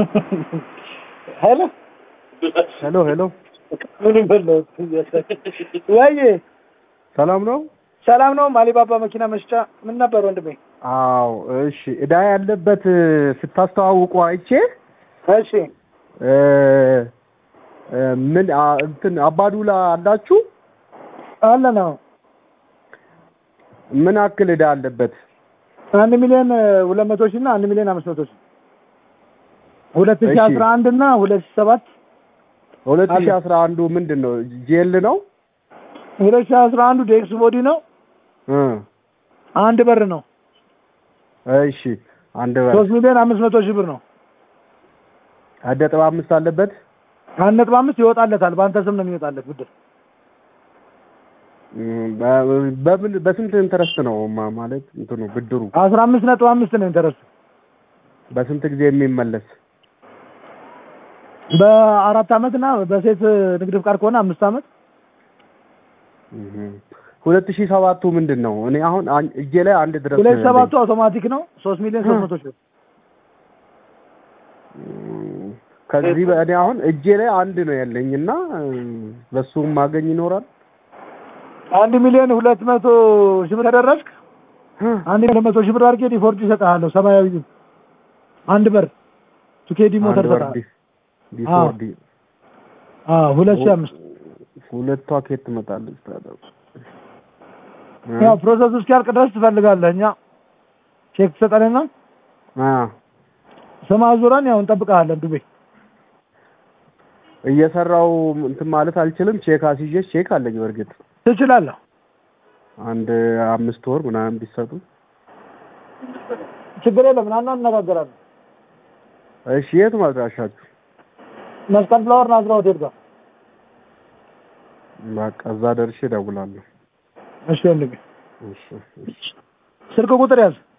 ሄሎ ሄሎ ሄሎ፣ ምን በለው ወይ ሰላም ነው? ሰላም ነው። ማሊባባ መኪና መሸጫ ምን ነበር ወንድሜ? አዎ፣ እሺ። እዳ ያለበት ስታስተዋውቁ አይቼ እሺ እ እ ምን አ- እንትን አባዱላ አላችሁ? አለ ነው ምን አክል እዳ አለበት? አንድ ሚሊዮን ሁለት መቶ ሺህ እና አንድ ሚሊዮን አምስት መቶ ሺህ ሁለት ሺህ እሺ። አስራ አንድ እና ሁለት ሺህ ሰባት ሁለት ሺህ አለ። አስራ አንዱ ምንድን ነው? ጄል ነው? ሁለት ሺህ አስራ አንዱ ዴክስ ቦዲ ነው። እ አንድ በር ነው። እሺ። አንድ በር ሶስት ሚሊዮን አምስት መቶ ሺህ ብር ነው። አንድ ነጥብ አምስት አለበት። አንድ ነጥብ አምስት ይወጣለታል። በአንተ ስም ነው የሚወጣለት ብድር። እም፣ በ- በምን በስንት ኢንተረስት ነው ማ- ማለት እንትኑ ብድሩ አስራ አምስት ነጥብ አምስት ነው ኢንተረስቱ። በስንት ጊዜ የሚመለስ? በአራት አመት እና በሴት ንግድ ፍቃድ ከሆነ አምስት አመት እም። ሁለት ሺህ ሰባቱ ምንድን ነው? እኔ አሁን አን- እጄ ላይ አንድ ድረስ ሁለት ነው ሰባቱ ያለኝ። አውቶማቲክ ነው። ሶስት ሚሊዮን ሶስት መቶ ሺህ ብር እም፣ ከዚህ በእኔ አሁን እጄ ላይ አንድ ነው ያለኝ እና እም፣ በሱም ማገኝ ይኖራል። አንድ ሚሊዮን ሁለት መቶ ሺህ ብር ተደረስክ። አንድ ሚሊዮን መቶ ሺህ ብር አድርጌ ዲፎርድ ይሰጥሃለሁ። ሰማያዊ አንድ በር ቱኬዲ ሞተር አንድ ወር ይሰጥሃል። ዲ- ዲፎርዲ አዎ ሁለት ሺህ አምስት ሁለቷ ኬት ትመጣለች ታዲያ? እ? ያው ፕሮሰሱ እስኪያልቅ ድረስ ትፈልጋለህ። እኛ ቼክ ትሰጠንና አ ስም አዙረን ያው እንጠብቅሃለን። ዱቤ እየሰራው እንትን ማለት አልችልም። ቼክ አስይዤ ቼክ አለኝ በእርግጥ ትችላለህ። አንድ አምስት ወር ምናምን ቢሰጡ ችግር የለም። ናና እንነጋገራለን። እሺ። የት ማድራሻችሁ? መስቀል ፍላወር ናዝራ ሆቴል ጋር። በቃ እዛ ደርሼ እደውላለሁ። እሺ ወንድሜ እሺ እሺ። ስልክ ቁጥር ያዝ